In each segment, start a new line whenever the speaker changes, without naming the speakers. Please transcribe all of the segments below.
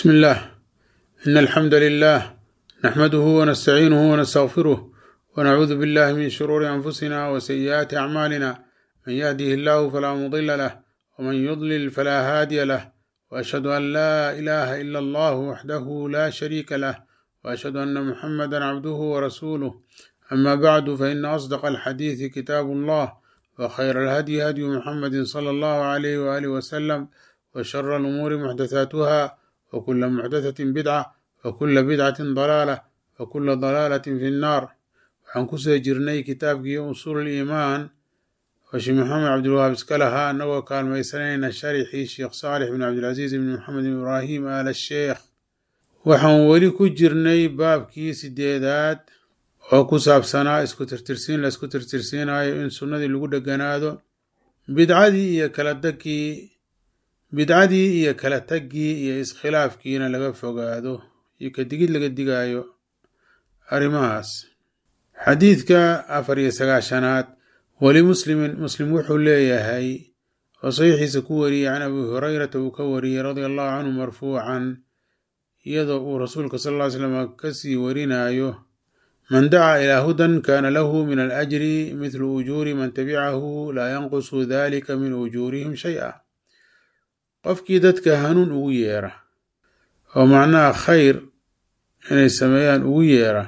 بسم الله إن الحمد لله نحمده ونستعينه ونستغفره ونعوذ بالله من شرور أنفسنا وسيئات أعمالنا من يهده الله فلا مضل له ومن يضلل فلا هادي له وأشهد أن لا إله إلا الله وحده لا شريك له وأشهد أن محمدا عبده ورسوله أما بعد فإن أصدق الحديث كتاب الله وخير الهدي هدي محمد صلى الله عليه وآله وسلم وشر الأمور محدثاتها وكل محدثة بدعة وكل بدعة ضلالة وكل ضلالة في النار waxaan kusoo jirnay kitaabkii usuul iimaan oo sheekh maxamed cabdilwahaab iska lahaa annagoo kaalmaysanayna sharixii sheekh saalix bin cabdilcasiis ibn maxamed bin ibraahim aal sheekh waxaan weli ku jirnay baabkii sideedaad oo ku saabsanaa isku tirtirsiin la isku tirtirsiinayo in sunnadii lagu dheganaado bidcadii iyo kala tagkii bidcadii iyo kala taggii iyo iskhilaafkiina laga fogaado iyo ka digid laga digaayo arrimahaas xadiidka afar iyo sagaashanaad weli muslimin muslim wuxuu leeyahay oo saxiixiisa ku wariyey can abi hurayrata uu ka wariyey radia allahu canhu marfuucan iyadoo uu rasuulka sal ll ly slam kasii warinayo man dacaa ilaa hudan kaana lahu min alajri mithlu ujuuri man tabicahu laa yanqusu dalika min ujuurihim shay-a qofkii dadka hanuun ugu yeera oo macnaha khayr inay sameeyaan ugu yeera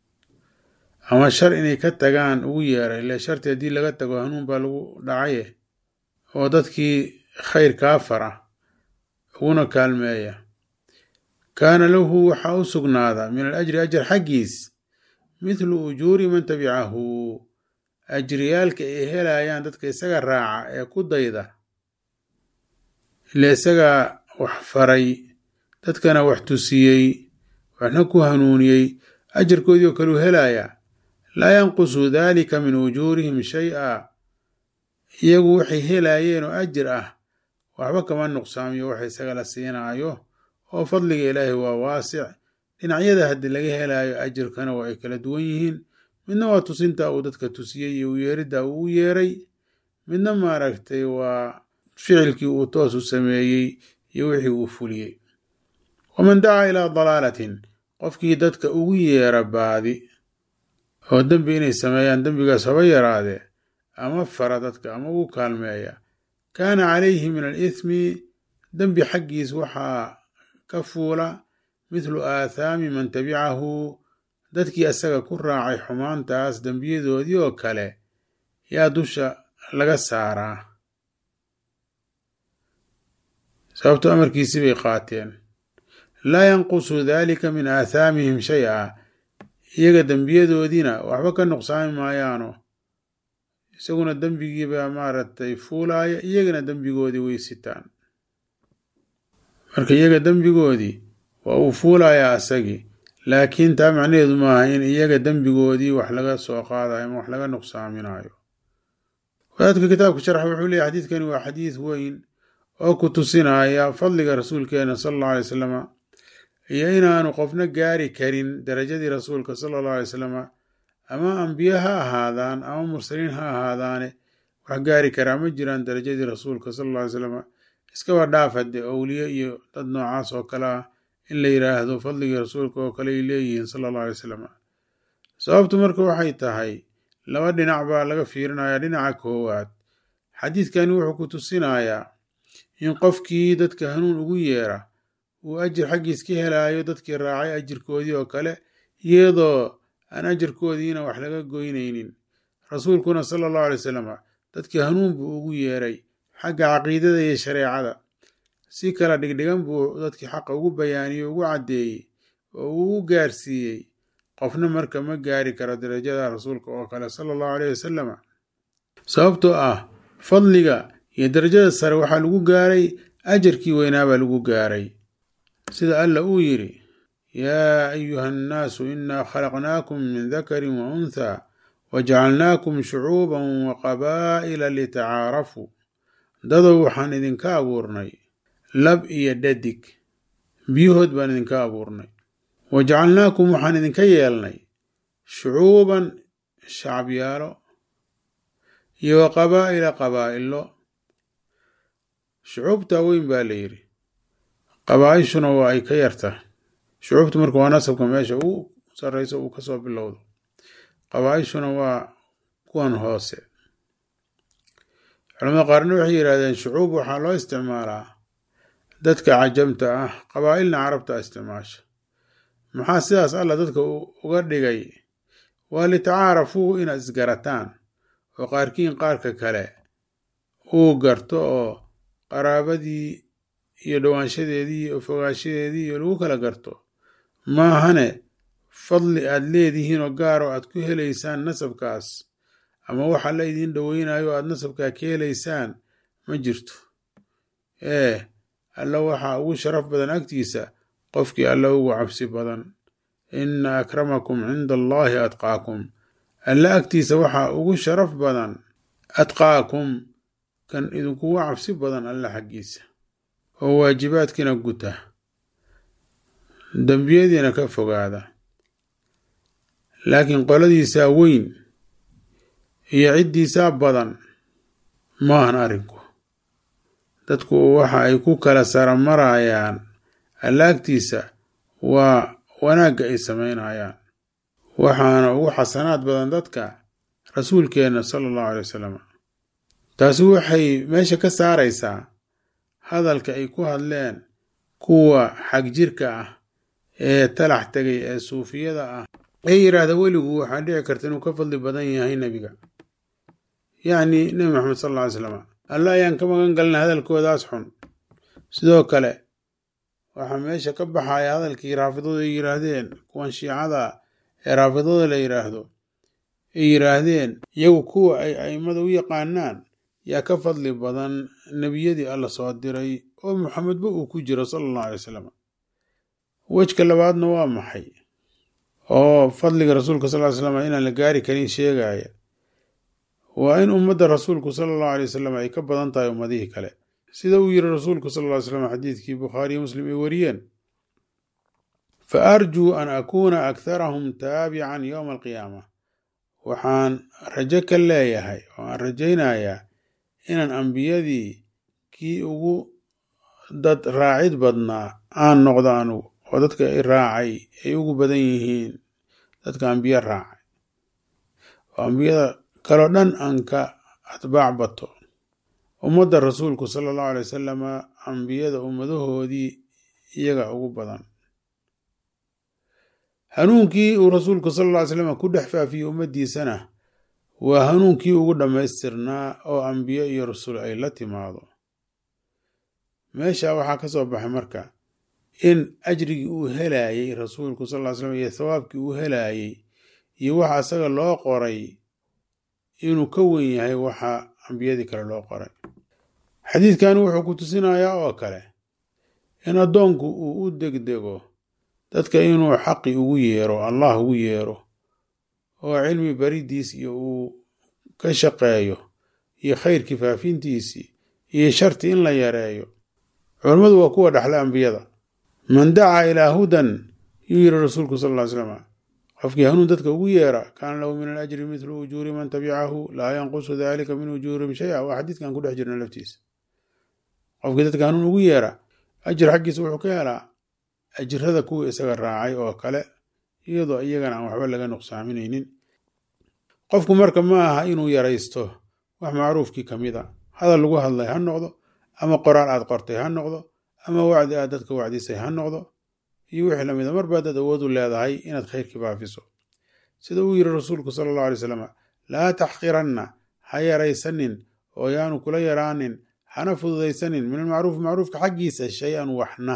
ama shar inay ka tagaan ugu yeera ile sharti haddii laga tago hanuun baa lagu dhacaye oo dadkii khayr kaa fara uguna kaalmeeya kaana lahu waxaa u sugnaada min alajri ajar xaggiis mithlu ujuuri man tabicahu ajriyaalka ay helayaan dadka isaga raaca ee ku dayda ile isagaa wax faray dadkana wax tusiyey waxna ku hanuuniyey ajarkoodii oo kaleu helayaa laa yanqusu daalika min ujuurihim shay-a iyagu waxay helaayeen oo ajir ah waxba kama nuqsaamiyo waxa isaga la siinaayo oo fadliga ilaahi waa waasic dhinacyada haddii laga helaayo ajirkana waa ay kala duwan yihiin midna waa tusinta uu dadka tusiyey iyo uyeeridda uu u yeeray midna maaragtay waa ficilkii uu toos u sameeyey iyo wixii uu fuliyey waman dacaa ilaa dalaalatin qofkii dadka ugu yeera baadi oo dembi inay sameeyaan dembigaas haba yaraadee ama fara dadka ama ugu kaalmeeya kaana calayhi min alithmi dembi xaggiis waxaa ka fuula mithlu aathaami man tabicahu dadkii asaga ku raacay xumaantaas dembiyadoodii oo kale yaa dusha laga saaraa sababto amarkiisii bay qaateen laa yanqusu daalika min aathaamihim shay-a iyaga dembiyadoodiina waxba ka nuqsaami maayaano isaguna dembigiibaa maaragtay fuulaaya iyagana dembigoodii way sitaan marka iyaga dembigoodii waa uu fuulayaa asagii laakiin taa macnaheedu maaha in iyaga dembigoodii wax laga soo qaadayo ama wax laga nuqsaaminayo wadaadka kitaabka sharxa wuxuu leeyahy xadiidkani waa xadiid weyn oo ku tusinaya fadliga rasuulkeena sala allahu alay wasalama iyo inaanu qofna gaari karin darajadii rasuulka sala allahu alay wasalama ama ambiye ha ahaadaan ama mursaliin ha ahaadaane wax gaari karaa ma jiraan darajadii rasuulka sala alla alay salama iskaba dhaaf haddee owliye iyo dad noocaas oo kale ah in la yidhaahdo fadligii rasuulka oo kale ay leeyihiin sala allahu alay wasalam sababtu marka waxay tahay laba dhinac baa laga fiirinayaa dhinaca koowaad xadiidkani wuxuu ku tusinayaa in qofkii dadka hanuun ugu yeera uu ajir xaggiis ka helaayo dadkii raacay ajirkoodii oo kale iyadoo aan ajarkoodiina wax laga goynaynin rasuulkuna sala allahu alay wasalam dadkii hanuun buu ugu yeeray xagga caqiidada iyo shareecada si kala dhigdhigan buu dadkii xaqa ugu bayaaniyey ugu caddeeyey oo uu u gaarsiiyey qofna marka ma gaari karo darajada rasuulka oo kale sala allahu aleyh wasalam sababtoo ah fadliga iyo darajada sare waxaa lagu gaaray ajarkii weynaabaa lagu gaaray sida alla uu yidhi yaa ayuha annaasu inaa khalaqnaakum min dakarin wa unthaa wajacalnaakum shucuuban wa qabaa'ila litacaarafuu dadow waxaan idinka abuurnay lab iyo dhadig biyahood baan idinka abuurnay wajacalnaakum waxaan idinka yeelnay shucuuban shacabyaalo iyo wa qabaa'ila qabaa'ilo shucuubtaa weyn baa la yidhi qabaa-ishuna waa ay ka yartahay shucuubtu marka waa nasabka meesha uu sarreyso uu kasoo bilowdo qabaa-ishuna waa kuwan hoose culamada qaarna waxay yidhahdeen shucuub waxaa loo isticmaalaa dadka cajamta ah qabaa-ilna carabta isticmaasha maxaa sidaas alla dadka uga dhigay waa litacaarafuu inaad isgarataan oo qaarkiin qaarka kale uu garto oo qaraabadii iyo dhowaanshadeedii iyo fogaanshadeedii iyo lagu kala garto maahane fadli aad leedihiin oo gaar oo aad ku helaysaan nasabkaas ama waxa la idiin dhoweynayo o aad nasabkaa ka helaysaan ma jirto ee alla waxaa ugu sharaf badan agtiisa qofkii alla ugu cabsi badan inna akramakum cinda allaahi atqaakum alla agtiisa waxaa ugu sharaf badan atqaakum kan idinkugu cabsi badan alla xaggiisa oo waajibaadkiina guta dembiyadiina ka fogaada laakiin qoladiisaa weyn iyo ciddiisaa badan maahan arrinku dadku waxa ay ku kala saramarayaan alla agtiisa waa wanaagga ay samaynayaan waxaana ugu xasanaad badan dadka rasuulkeenna sala allahu alay wasalam taasi waxay meesha ka saaraysaa hadalka ay ku hadleen kuwa xagjirka ah ee talax tegay ee suufiyada ah ee yidhaahda weligu waxaa dhici karta inuu ka fadli badan yahay nebiga yacni nebi maxamed sal alla ly slam alla ayaan ka magan galna hadalkoodaas xun sidoo kale waxaa meesha ka baxaya hadalkii raafidadu ay yidhaahdeen kuwan shiicada ee raafidada la yidhaahdo ay yidhaahdeen iyagu kuwa ay a'immada u yaqaanaan yaa ka fadli badan nebiyadii alla soo diray oo maxamedba uu ku jiro sala allahu alay wasalam wejka labaadna waa maxay oo fadliga rasuulka sal ly slam inaan la gaari karin sheegaya waa in ummadda rasuulku sala allahu alay wasalam ay ka badan tahay ummadihii kale sida uu yiri rasuulku sal ly slam xadiidkii bukhaariyo muslim ay wariyeen fa arjuu an akuuna akharahum taabican yowma alqiyaama waxaan rajo ka leeyahay oo aan rajaynayaa inaan ambiyadii kii ugu dad raacid badnaa aan noqdo anugu oo dadka i raacay ay ugu badan yihiin dadka ambiye raacay oo ambiyada kaloo dhan aan ka atbaac bato ummadda rasuulku sala allahu alay wasalama ambiyada ummadahoodii iyaga ugu badan hanuunkii uu rasuulku sala alla ly slam ku dhex faafiyey ummaddiisana waa hanuunkii ugu dhammaystirnaa oo ambiye iyo rasul ay la timaado meesha waxaa ka soo baxay marka in ajrigii uu helaayey rasuulku sal ly slam iyo thawaabkii uu helaayey iyo waxa isaga loo qoray inuu ka wen yahay waxa ambiyadii kale loo qoray xadiidkani wuxuu ku tusinayaa oo kale in addoonku uu u degdego dadka inuu xaqi ugu yeero allah ugu yeero oo cilmi baridiis iyo uu ka shaqeeyo iyo khayrkii faafintiisii iyo sharti in la yareeyo culammadu waa kuwa dhexla ambiyada man dacaa ilaa hudan yuu yiri rasuulku sal ly slam qofkii hanuun dadka ugu yeera kaana lahu min alajri midlu ujuuri man tabicahu laa yanqusu dalika min ujuurihim shay-a waa xadiidkan ku dhex jirna laftiisa qofkii dadka hanuun ugu yeera ajir xaggiisa wuxuu ka helaa ajirada kuwii isaga raacay oo kale iyadoo iyagana aan waxba laga nuqsaaminaynin qofku marka ma aha inuu yaraysto wax macruufkii ka mid a hadal lagu hadlay ha noqdo ama qoraal aad qortay ha noqdo ama wacdi aad dadka wacdisay ha noqdo iyo wixii lamid a marba adaad awood u leedahay inaad khayrkii faafiso sida uu yiri rasuulku sala allahu alay slam laa taxqiranna ha yaraysanin oo yaanu kula yaraanin hana fududaysanin min almacruufi macruufka xaggiisa shay-an waxna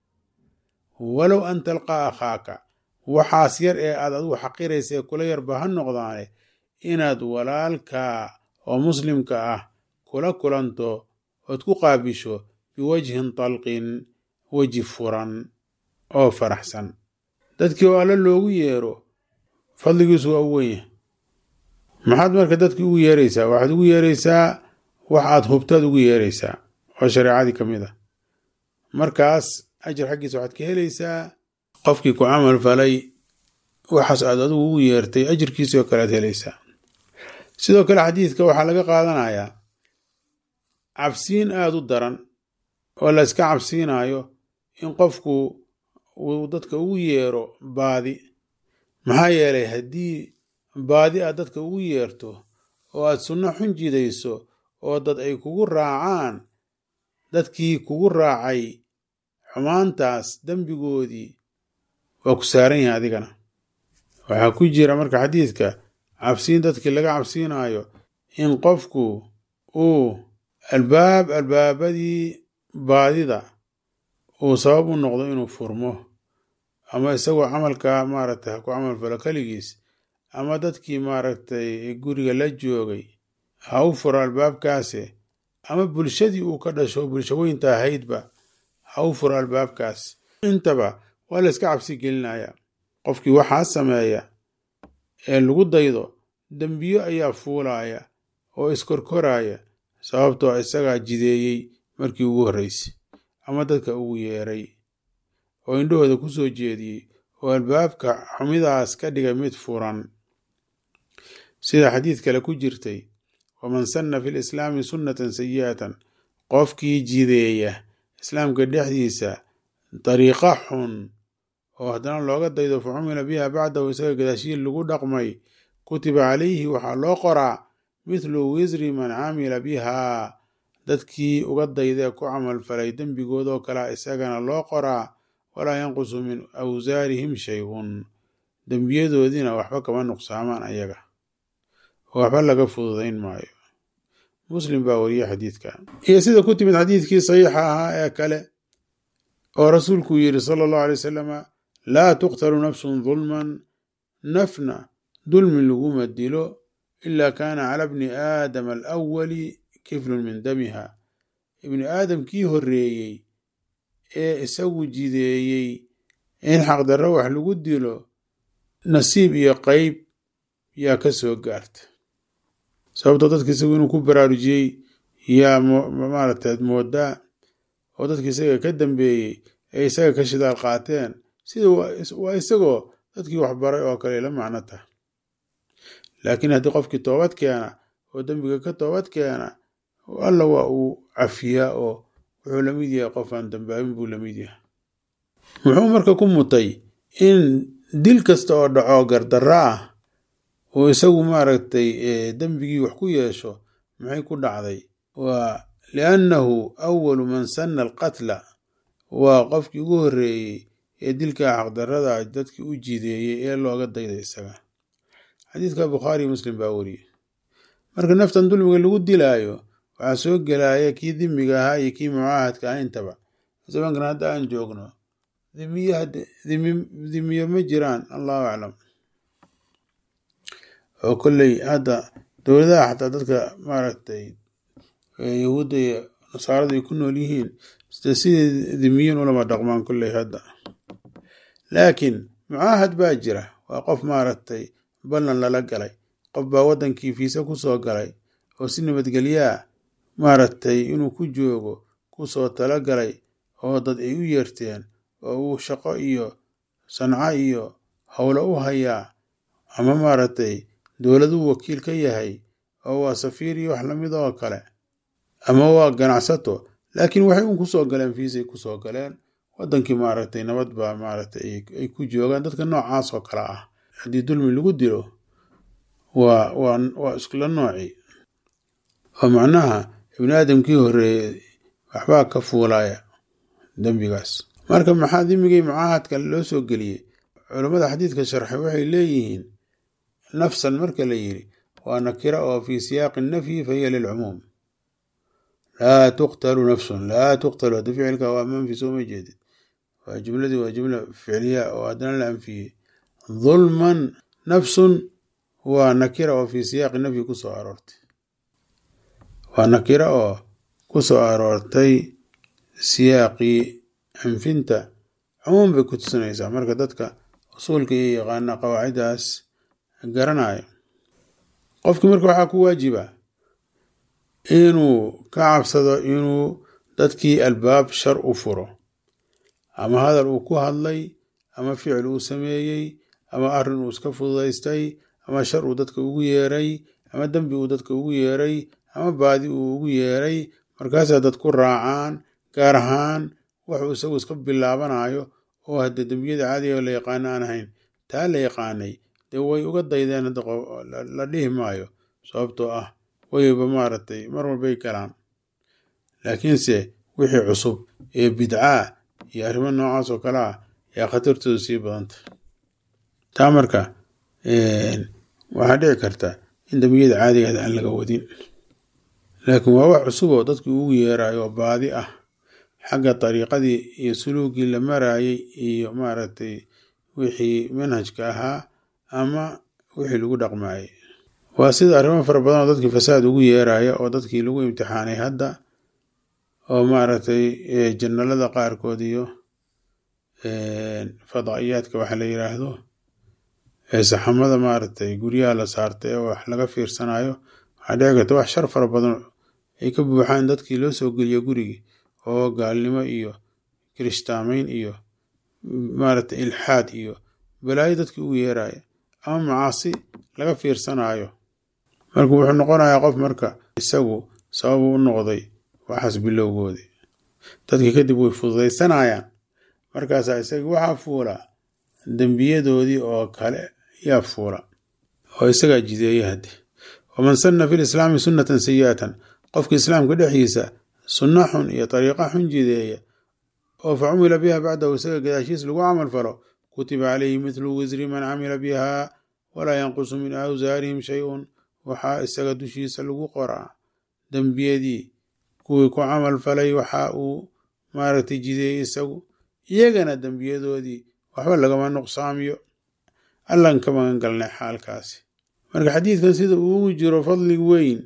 walow an talqaa akhaaka waxaas yar ee aad adigu xaqiraysa ee kula yarba ha noqdaane inaad walaalkaa oo muslimka ah kula kulanto ood ku qaabisho biwajhin talqin weji furan oo faraxsan dadkii oo alle loogu yeero fadligiisu waa u wenya maxaad marka dadkii ugu yeeraysaa waxaad ugu yeeraysaa wax aad hubtaad ugu yeeraysaa oo shareecadii ka mid a markaas ajar xaggiisa waxaad ka helaysaa qofkii ku camal falay waxaas aad adigu ugu yeertay ajirkiisii oo kale aad helaysaa sidoo kale xadiidka waxaa laga qaadanayaa cabsiin aada u daran oo la iska cabsiinayo in qofku uu dadka ugu yeero baadi maxaa yeelay haddii baadi aad dadka ugu yeerto oo aad sunno xun jidayso oo dad ay kugu raacaan dadkii kugu raacay xumaantaas dembigoodii waa ku saaran yahay adigana waxaa ku jira marka xadiidka cabsiin dadkii laga cabsiinayo in qofku uu albaab albaabadii baadida uu sabab u noqdo inuu furmo ama isagoo camalka maaragtay ha ku camal falo keligiis ama dadkii maaragtay guriga la joogay ha u furo albaabkaasi ama bulshadii uu ka dhasho bulsho weynta ahaydba ha u furo albaabkaas intaba waa la iska cabsi gelinaya qofkii waxaa sameeya ee lagu daydo dembiyo ayaa fuulaya oo iskorkoraya sababtoo isagaa jideeyey markii ugu horreysay ama dadka ugu yeeray oo indhahooda ku soo jeediyey oo albaabka xumidaas ka dhigay mid furan sida xadiid kale ku jirtay waman sanna fi lislaami sunnatan sayi'atan qofkii jideeya islaamka dhexdiisa dariiqa xun oo haddana looga daydo fa cumila biha bacdahu isaga gadaashiil lagu dhaqmay kutiba calayhi waxaa loo qoraa mithlu wisri man camila bihaa dadkii uga daydee ku camalfalay dembigoodoo kalea isagana loo qoraa walaa yanqusu min awsaarihim shayun dembiyadoodiina waxba kama nuqsaamaan ayaga oo waxba laga fududayn maayo muslim baa wariye xadiidka iyo sida ku timid xadiidkii saxiixa ahaa ee kale oo rasuulku yidhi sala allahu alay wasalama laa tuqtalu nafsun dulman nafna dulmi laguma dilo ila kaana cala bni aadama alawali kiflun min damiha ibni aadam kii horreeyey ee isagu jideeyey in xaqdarro wax lagu dilo nasiib iyo qeyb yaa ka soo gaarta sababtoo dadka isagu inuu ku baraarujiyey yaa maaragtay moodaa oo dadki isaga ka dambeeyey ee isaga ka shidaal qaateen sida waa isagoo dadkii waxbaray oo kale la macno tah laakiin haddii qofkii toobad keena oo dembiga ka toobad keena alla waa uu cafiyaa oo wuxuu la mid yahay qof aan dambaabin buu la mid yahay muxuu marka ku mutay in dil kasta oo dhaco gardarra ah oo isagu maaragtay dembigii wax ku yeesho maxay ku dhacday waa liannahu awalu man sanna alqatla waa qofkii ugu horreeyey ee dilka xaqdarrada dadkii u jideeyey ee looga dayday isaga xadiidka bukhaariyo muslim baa wariyey marka naftan dulmiga lagu dilaayo waxaa soo gelaya kii dimiga ahaa iyo kii mucaahadka ah intaba zamankan hadda aan joogno dimiyo ma jiraan allahu aclam oo kolley hadda dowladaha xataa dadka maaragtay yahuudda iyo nasaaradu ay ku nool yihiin sidii dimiyin ulama dhaqmaan kolley hadda laakiin mucaahad baa jira waa qof maaragtay ballan lala galay qof baa waddankii fiise ku soo galay oo si nabadgelyaa maaragtay inuu ku joogo ku soo tala galay oo dad ay u yeerteen oo uu shaqo iyo sanco iyo howlo u hayaa ama maaragtay dowladuu wakiil ka yahay oo waa safiir iyo wax lamid oo kale ama waa ganacsato laakiin waxay un kusoo galeen fiisay kusoo galeen waddankii maaragtay nabad baa maaragtay ay ku joogaan dadka noocaas oo kale ah haddii dulmi lagu dilo waa waa waa iskula nooci oo macnaha ibni aadamkii horreeyey waxbaa ka fuulaya dembigaas marka maxaa dimigii mucaahadka loo soo geliyey culammada xadiidka sharxay waxay leeyihiin nafsan marka la yidhi waa nakira oo fii siyaaqi nafyi fahiya lilcumuum laa tuqtalu nafsun laa tuqtalu hadda ficilka waa manfi soo ma jeedid waa jumladii waa jumla ficliya oo haddana la anfiyey dulman nafsun waa nakira oo fii siyaaqi nafyi ku soo aroortay waa nakira oo ku soo aroortay siyaaqii anfinta cumuum bay ku tusinaysaa marka dadka usuulka iyo yaqaana qawaaciddaas garanayo qofkii marka waxaa ku waajiba inuu ka cabsado inuu dadkii albaab shar u furo ama hadal uu ku hadlay ama ficil uu sameeyey ama arrin uu iska fududaystay ama shar uu dadka ugu yeeray ama dembi uu dadka ugu yeeray ama baadi uu ugu yeeray markaasaa dad ku raacaan gaar ahaan waxuu isagu iska bilaabanayo oo hadde dembiyada caadiga la yaqaano aan ahayn taa la yaqaanay dee way uga daydeen hadda la dhihi maayo sababtoo ah wayba maaragtay mar walbay galaan laakiinse wixii cusub ee bidcaa iyo arrimo noocaas oo kale ah yaa khatartoodu sii badanta taa marka waxaa dhici karta in dembiyada caadigeeda aan laga wadin laakiin waa wax cusub oo dadkii ugu yeerayo oo baadi ah xagga dariiqadii iyo suluugii la marayay iyo maaragtay wixii manhajka ahaa ama wixii lagu dhaqmayay waa sida arrimo fara badan oo dadkii fasaad ugu yeeraya oo dadkii lagu imtixaanay hadda oo maaragtay janalada qaarkood iyo fadaa'iyaadka waxa la yiraahdo saxamada maaragtay guryaha la saartay ee wax laga fiirsanayo waxaa dhici karta wax shar fara badan ay ka buuxaan dadkii loo soo geliyo gurigii oo gaalnimo iyo kirishtaamayn iyo maaragtay ilxaad iyo balaayo dadkii ugu yeeraya ama macaasi laga fiirsanayo marka wuxuu noqonayaa qof marka isagu sababu u noqday waxaas bilowgoodii dadkii kadib way fududaysanayaan markaasaa isagii waxaa fuula dembiyadoodii oo kale yaa fuula oo isagaa jideeya hadde waman sanna fi lislaami sunnatan sayi'atan qofka islaamka dhexdiisa sunna xun iyo dariiqa xun jideeya oo fa cumila biha bacdahu isaga gadaashiis lagu camal falo kutiba calayhi midlu wisri man camila biha walaa yanqusu min awsaarihim shay-un waxaa isaga dushiisa lagu qoraa dembiyadii kuwii ku camal falay waxa uu maaragtay jideeyey isagu iyagana dembiyadoodii waxba lagama nuqsaamiyo allan ka magan galnay xaalkaasi marka xadiidkan sida uugu jiro fadli weyn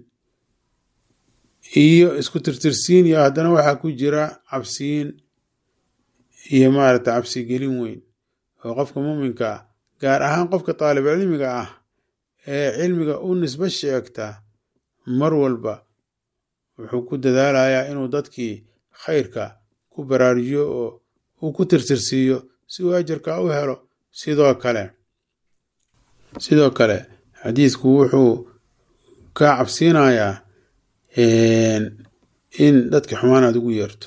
iyo isku tirtirsiin iyo haddana waxaa ku jira cabsiin iyo maaragta cabsigelin weyn oo qofka muuminka gaar ahaan qofka taalibcilmiga ah ee cilmiga u nisbo sheegta mar walba wuxuu ku dadaalayaa inuu dadkii khayrka ku baraarujiyo oo uu ku tirtirsiiyo si uu ajarka u helo sidoo kale sidoo kale xadiidku wuxuu ka cabsiinayaa in dadka xumaan aad ugu yeerto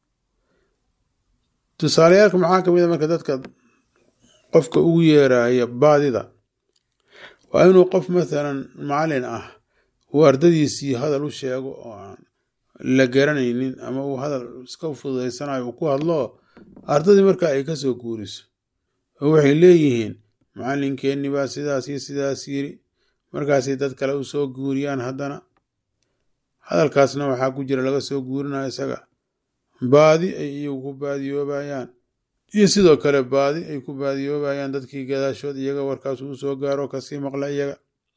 tusaaleyaalka maxaa ka mid a marka dadka qofka ugu yeeraya baadida waa inuu qof mathalan macalin ah uu ardadiisii hadal u sheego oo aan la garanaynin ama uu hadal iska fududaysanayo uu ku hadlo ardadii marka ay ka soo guuriso oo waxay leeyihiin macalinkeenni baa sidaas iyo sidaas yiri markaasay dad kale u soo guuriyaan haddana hadalkaasna waxaa ku jira laga soo guurinaya isaga baadi ay iyagu ku baadiyoobayaan iyo sidoo kale baadi ay ku baadiyoobayaan dadkii gadaashood iyaga warkaas uu soo gaaro kasii maqla iyaga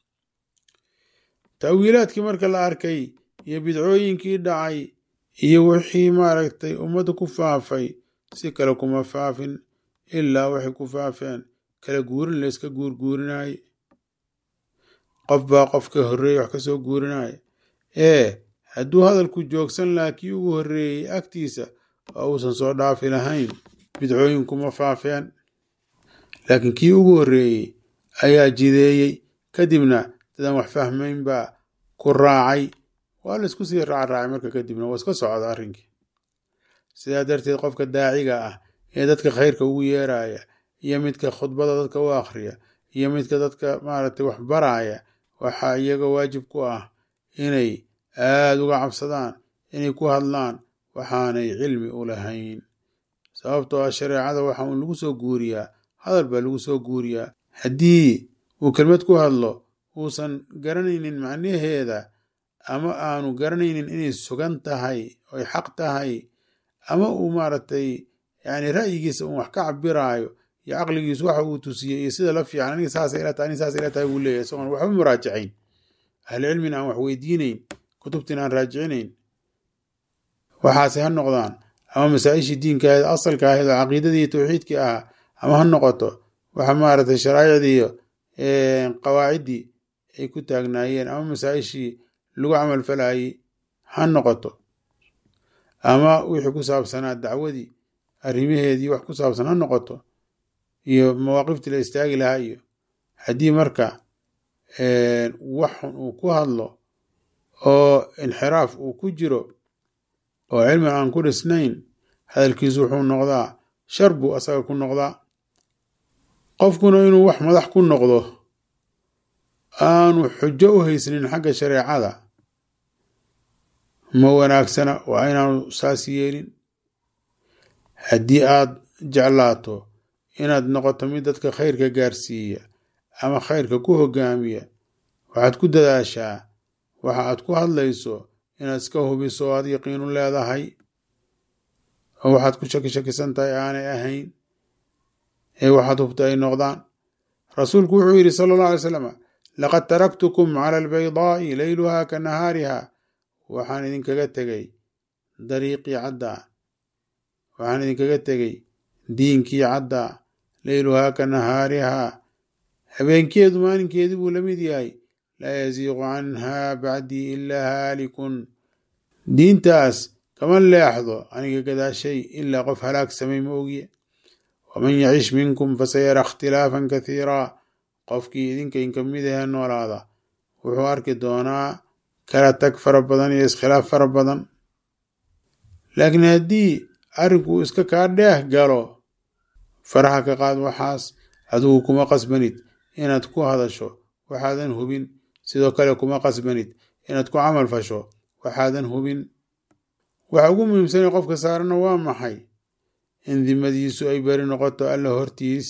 taawiilaadkii marka la arkay iyo bidcooyinkii dhacay iyo wixii maaragtay ummadda ku faafay si kale kuma faafin ilaa waxay ku faafeen kala guurin layska guurguurinaaye qof baa qof ka horreeyey wax ka soo guurinaya ee hadduu hadalku joogsan lahaa kii ugu horreeyey agtiisa oo uusan soo dhaafi lahayn bidcooyin kuma faafeen laakiin kii ugu horreeyey ayaa jideeyey kadibna dadaan wax fahmayn baa ku raacay waa la isku sii raacraacay marka kadibna waa iska socda arrinkii sidaa darteed qofka daaciga ah ee dadka khayrka ugu yeeraya iyo midka khudbada dadka u akhriya iyo midka dadka maaragtay wax baraya waxaa iyaga waajib ku ah inay aada uga cabsadaan inay ku hadlaan waxaanay cilmi u lahayn sababtoo ah shareecada waxa uun lagu soo guuriyaa hadal baa lagu soo guuriyaa haddii uu kelmad ku hadlo uusan garanaynin macnaheeda ama aanu garanaynin inay sugan tahay oy xaq tahay ama uu maaragtay yani ra'yigiisa uun wax ka cabiraayo iyo caqligiisu waxa uu tusiyey iyo sida la fiican aniga saasay ila tahay aniga saasay ila tahay buu leeyahay isagoon waxba muraajacayn ahli cilmina aan wax weydiinayn kutubtina aan raajicinayn waxaase ha noqdaan ama masaa-ishii diinka ahayd asalka ahayd oo caqiidadii tawxiidkii ahaa ama ha noqoto waxa maaragtay sharaa'icdii iyo qawaaciddii ay ku taagnaayeen ama masaa-ishii lagu camal falayey ha noqoto ama wixii ku saabsanaa dacwadii arrimaheedii wax ku saabsan ha noqoto iyo mawaaqiftii la istaagi lahaa iyo haddii marka wax xun uu ku hadlo oo inxiraaf uu ku jiro oo cilmi aan ku dhisnayn hadalkiisu wuxuu noqdaa shar buu asaga ku noqdaa qofkuna inuu wax madax ku noqdo aanu xujo u haysanin xagga shareecada ma wanaagsana waa inaanu saas yeelin haddii aad jeclaato inaad noqoto mid dadka khayrka gaarsiiya ama khayrka ku hogaamiya waxaad ku dadaashaa waxa aad ku hadlayso inaad iska hubiso oo aad yaqiinu leedahay oo waxaad ku shaki shakisan tahay aanay ahayn ee waxaad hubta ay noqdaan rasuulku wuxuu yidhi sala allah alay slam laqad taraktukum cala albaydaa'i leyluha ka nahaariha waxaan idinkaga tegey dariiqii caddaa waxaan idinkaga tegey diinkii caddaa leyluhaa ka nahaarihaa habeenkeedu maalinkeedii buu la mid yahay laa yasiiqu canhaa bacdii ilaa haalikun diintaas kama leexdo aniga gadaashay ilaa qof halaag samay ma ogiye waman yacish minkum fasayara ikhtilaafan kathiiraa qofkii idinka inka mid ahee noolaada wuxuu arki doonaa kala tag fara badan iyo iskhilaaf fara badan laakiin haddii arrinku iska kaa dheeh galo faraha ka qaad waxaas adigu kuma qasbanid inaad ku hadasho waxaadan hubin sidoo kale kuma qasbanid inaad ku camal fasho waxaadan hubin waxa ugu muhiimsanee qofka saarana waa maxay in dimadiisu ay beri noqoto alla hortiis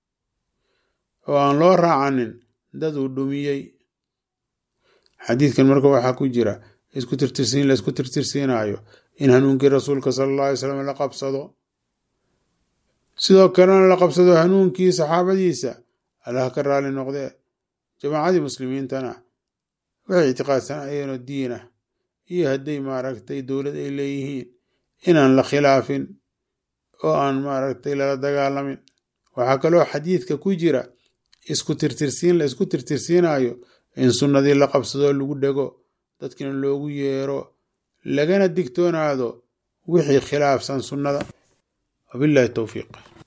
oo aan loo raacanin dad uu dhumiyey xadiidkan marka waxaa ku jira isku tirtirsiin la isku tirtirsiinayo in hanuunkii rasuulka sala alla alay slam la qabsado sidoo kalena la qabsado hanuunkii saxaabadiisa allah ka raali noqdee jamaacadii muslimiintana waxay ictiqaadsanaayeenoo diin ah iyo hadday maaragtay dowlad ay leeyihiin inaan la khilaafin oo aan maaragtay lala dagaalamin waxaa kaloo xadiidka ku jira isku tirtirsiin la isku tirtirsiinayo in sunnadii la qabsadoo lagu dhego dadkina loogu yeero lagana digtoonaado wixii khilaafsan sunnada wabillahi towfiiq